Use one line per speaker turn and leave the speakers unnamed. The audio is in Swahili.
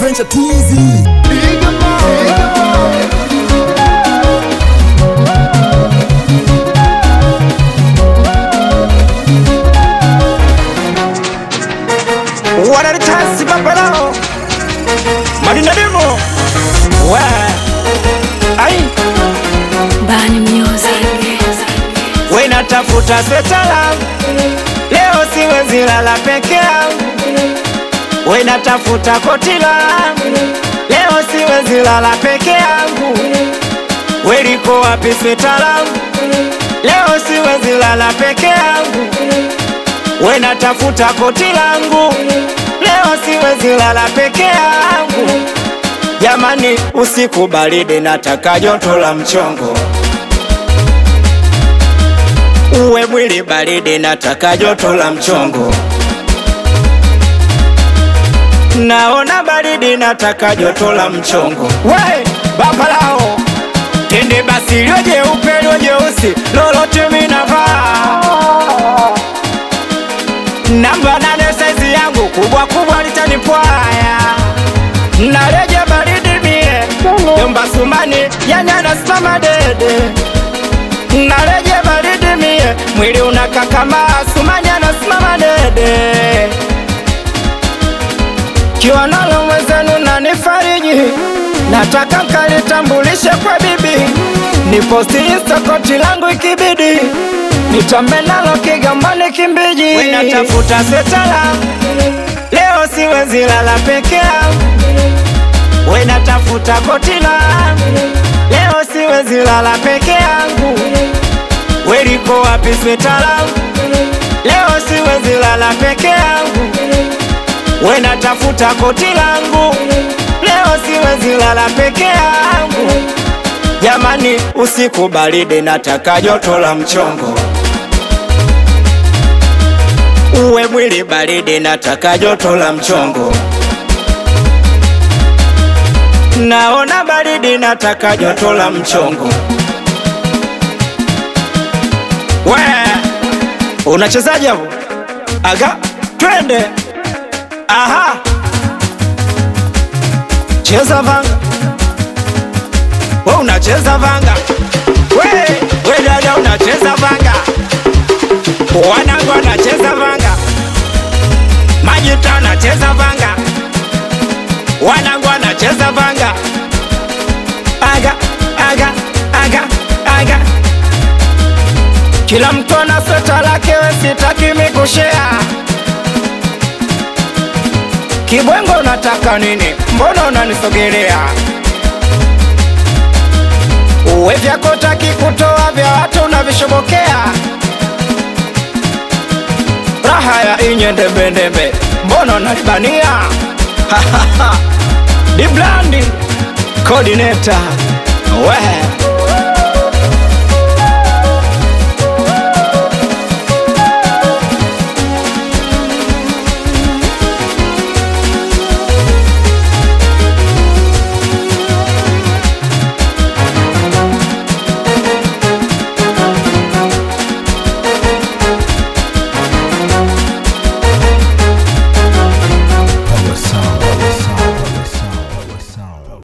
Adventure TZ.
wanalitasi papalao madina demo we ai
Bani Music.
wenatafuta swetala leo siwezi lala peke yangu wenatafuta kotila leo siwezi lala peke yangu weliko wapi swetala leo siwezi lala peke yangu wenatafuta koti langu leo siwezi lala peke yangu jamani usiku baridi nataka joto la mchongo uwe mwili baridi nataka joto la mchongo naona baridi nataka joto la mchongo we babalao tende basi lio jeupe lio jeusi lolote minavaa namba nane saizi yangu kubwa kubwa litanipwaya nareje baridi mie yomba sumani yani anasimama dede nareje baridi mie mwili unakakama sumani anasimama dede kiwa nalo mwezenu nanifariji nataka nkalitambulishe kwa bibi niposti insta koti langu ikibidi nitambe nalo kigambani kimbiji wenatafuta swetala leo siwezi lala peke yangu wenatafuta kotila leo siwezi lala peke yangu weliko wapi swetala leo siwezi lala peke yangu wenatafuta koti langu leo siwezi lala peke yangu jamani usiku baridi nataka joto la mchongo uwe mwili baridi nataka joto la mchongo naona baridi nataka joto la mchongo we unachezaje hapo aga twende aha cheza vanga we unacheza vanga we we dada unacheza vanga wanangu anacheza vanga majita anacheza vanga wanangu anacheza vanga aga aga aga aga kila mtu ana sweta lake we sitaki mikushea kibwengo unataka nini mbona unanisogelea uwe vyako taki kutoa vya watu unavishobokea raha ya inye ndembendembe mbona unalibania diblandi kodineta we